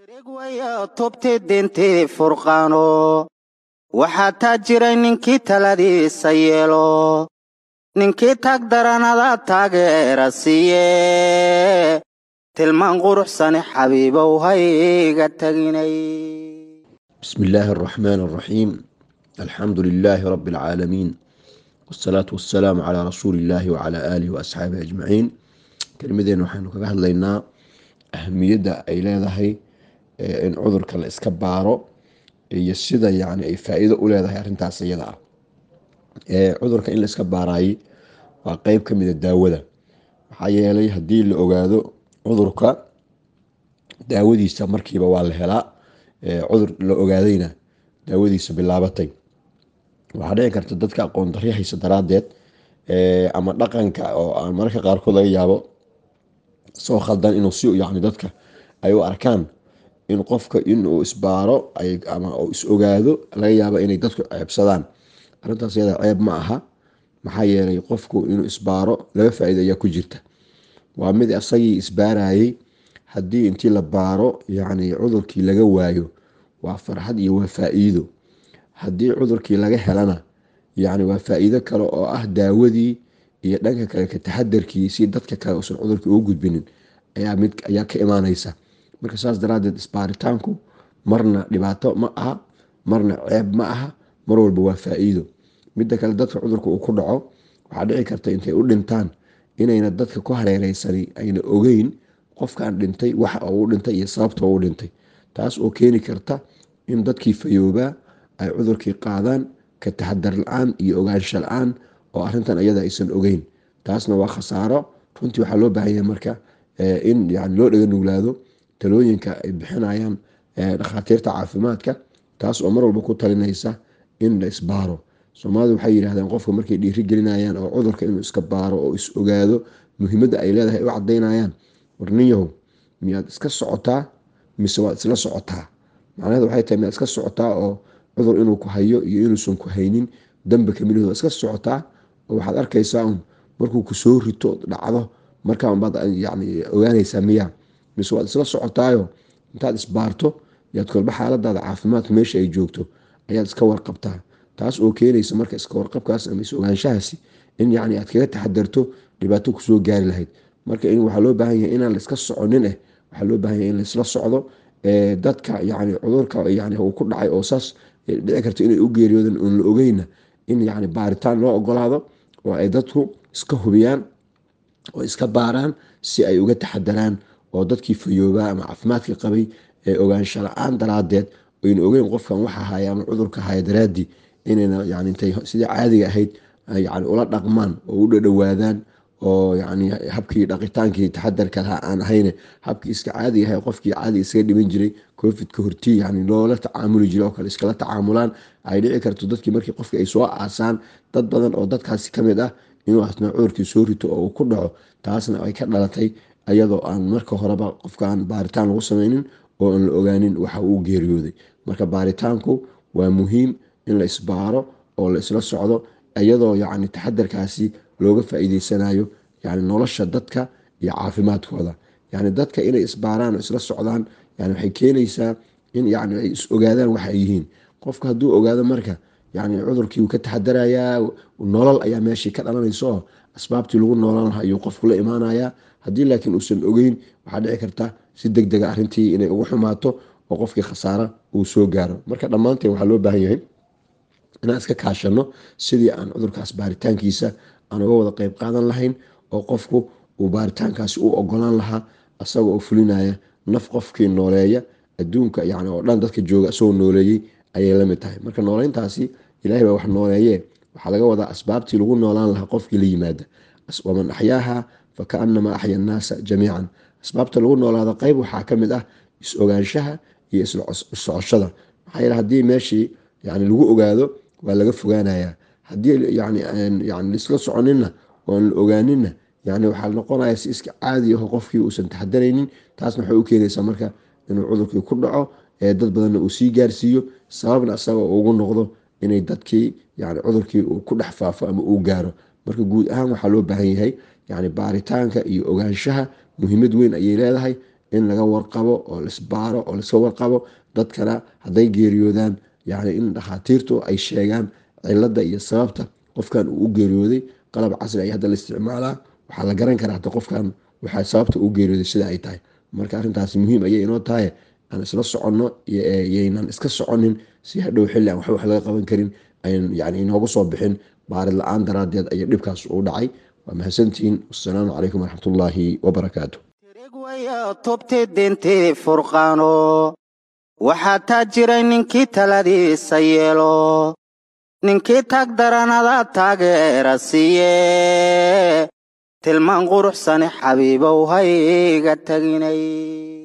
tubti dintii furqaano waxaa taa jiray ninkii taladiisa yeelo ninkii taag daranada taageera siiye tilmaan quruxsane xabiibow hayga taginay بسم الله الرحمن الرحيم الحمد لله رب العالمين والصلاة والسلام على رسول الله وعلى آله وأصحابه أجمعين كلمدين waxaynu kaga hadlaynaa ahamiyadda ay leedahay in cudurka la iska baaro iyo sida yani ay faa-iido u leedahay arrintaas iyada ah cudurka in la iska baarayay waa qeyb ka mida daawada maxaa yeelay haddii la ogaado cudurka daawadiisa markiiba waa la helaa cudur la ogaadayna daawadiisa bilaabatay waxaa dhici karta dadka aqoon daryo haysa daraadeed ama dhaqanka oo aan mararka qaarkood laga yaabo soo khaldan inuu si yani dadka ay u arkaan in qofka inuu isbaaro ama is ogaado laga yaabo inay dadku ceebsadaan arintaas yada ceeb ma aha maxaa yeelay qofku inuu isbaaro laba faa-iida ayaa ku jirta waa mid isagii isbaarayay haddii intii la baaro yani cudurkii laga waayo waa farxad iyo waa faa-iido haddii cudurkii laga helana yani waa faa-iido kale oo ah daawadii iyo dhanka kale ka taxadarkii si dadka kale uusan cudurkii ugu gudbinin ayaa ka imaaneysa marka saas daraadeed isbaaritaanku marna dhibaato ma aha marna ceeb ma aha mar walba waa faa-iido midda kale dadka cudurka uu ku dhaco waxaa dhici karta intay u dhintaan inayna dadka ku hareereysani ayna ogeyn qofkan dhintay waxa uu dhintay iyo sababta uu dhintay taas oo keeni karta in dadkii fayoobaa ay cudurkii qaadaan ka taxadar la-aan iyo ogaansho la-aan oo arintan iyada aysan ogeyn taasna waa khasaaro runtii waxaa loo baahanya marka in yani loo dhega nuglaado talooyinka ay bixinayaan dhakhaatiirta caafimaadka taas oo mar walba ku talinaysa in la isbaaro soomaalida waxay yidhahdeen qofka markay dhiiri gelinayaan oo cudurka inuu iska baaro oo is ogaado muhiimadda ay leedahay u cadaynayaan warninyahow miyaad iska socotaa mise waad isla socotaa macnaheed waxay tahay miyaad iska socotaa oo cudur inuu ku hayo iyo inuusan ku haynin dambe kamidahooda iska socotaa oo waxaad arkaysaa un markuu kusoo rito dhacdo markaan baad yani ogaanaysaa miyaa mise waad isla socotaayo intaad isbaarto yaad kolba xaaladaada caafimaadka meesha ay joogto ayaad iska warqabtaa taas oo keenaysa marka iska warqabkaas ama is ogaanshahaasi in yani aad kaga taxadarto dhibaato kusoo gaari lahayd marka waxaa loo baahan yahay inaan laiska soconin eh waxaa loo baahan yahay in laisla socdo dadka yani cudurka yani uu ku dhacay oo saas dhici karto inay u geeriyoodan oon la ogeyna in yani baaritaan loo ogolaado oo ay dadku iska hubiyaan oo iska baaraan si ay uga taxadaraan oo dadkii fayoobaa ama caafimaadka qabay ee ogaansho la-aan daraadeed ayna ogeyn qofkan waxa haya ama cudurka haya daraadii inayna yani intay sidii caadiga ahayd yani ula dhaqmaan oo u dhadhowaadaan oo yani habkii dhaqitaankii taxadarka lahaa aan ahayne habkii iska caadiga ahay qofkii caadiga isaga dhiman jiray covidka hortii yani loola tacaamuli jiray oo kale iskala tacaamulaan ay dhici karto dadkii markii qofkii ay soo aasaan dad badan oo dadkaasi kamid ah inuu asna cudurkii soo rito oo uu ku dhaco taasna ay ka dhalatay iyadoo aan marka horeba qofkaan baaritaan lagu sameynin oo aan la ogaanin waxa uu geeriyooday marka baaritaanku waa muhiim in la isbaaro oo la isla socdo iyadoo yani taxadarkaasi looga faa-iideysanayo yani nolosha dadka iyo caafimaadkooda yani dadka inay isbaaraan oo isla socdaan yani waxay keenaysaa in yani ay is ogaadaan waxa ay yihiin qofka hadduu ogaado marka yani cudurkii uu ka taxadarayaa nolol ayaa meeshii ka dhalanaysa oo asbaabtii lagu noolaan lahaa ayuu qofku la imaanayaa haddii laakiin uusan ogeyn waxaa dhici karta si deg dega arrintii inay ugu xumaato oo qofkii khasaaro uu soo gaaro marka dhammaanteen waxaa loo baahan yahay inaan iska kaashano sidii aan cudurkaas baaritaankiisa aan uga wada qeyb qaadan lahayn oo qofku uu baaritaankaasi u ogolaan lahaa asaga oo fulinaya naf qofkii nooleeya adduunka yani oo dhan dadka jooga isagoo nooleeyey ayay lamid tahay marka nooleyntaasi ilahay baa wax nooleeye waxaa laga wadaa asbaabtii lagu noolaan lahaa qofkii la yimaada waman axyaaha fakaanamaa axya annaasa jamiican asbaabta lagu noolaado qeyb waxaa kamid ah is ogaanshaha iyo issocoshada maxaa yeele hadii meeshii yani lagu ogaado waa laga fogaanaya hadii yani laisla soconina oan la ogaanina yani waxaa noqonaya si iska caadi aho qofkii uusan taxadaraynin taasna waxay u keenaysaa marka inuu cudurkii ku dhaco ee dad badanna uu sii gaarsiiyo sababna asaga ugu noqdo inay dadkii yani cudurkii uu ku dhex faafo ama uu gaaro marka guud ahaan waxaa loo baahan yahay yani baaritaanka iyo ogaanshaha muhiimad weyn ayay leedahay in laga warqabo oo laisbaaro oo laiska warqabo dadkana hadday geeriyoodaan yani in dhakhaatiirtu ay sheegaan cilada iyo sababta qofkan uu u geeriyooday qalab casri ay hadda la isticmaalaa waxaa la garan karaa hata qofkan waxaa sababta uu geeriyooday sida ay tahay marka arrintaasi muhiim ayay inoo tahay aan isla soconno yaynan iska soconin si hadhow xilli aan waxba wax laga qaban karin ayan yani inoogu soo bixin baarid la-aan daraadeed ayaa dhibkaas uu dhacay waa mahadsantihiin wasalaamu calaykum waraxmatullaahi wabarakaatu tirigwayo tubti dintii furqaano waxaa taa jiray ninkii taladiisa yeelo ninkii tag daranada taageera siiye tilmaan quruxsani xabiibow hayga taginay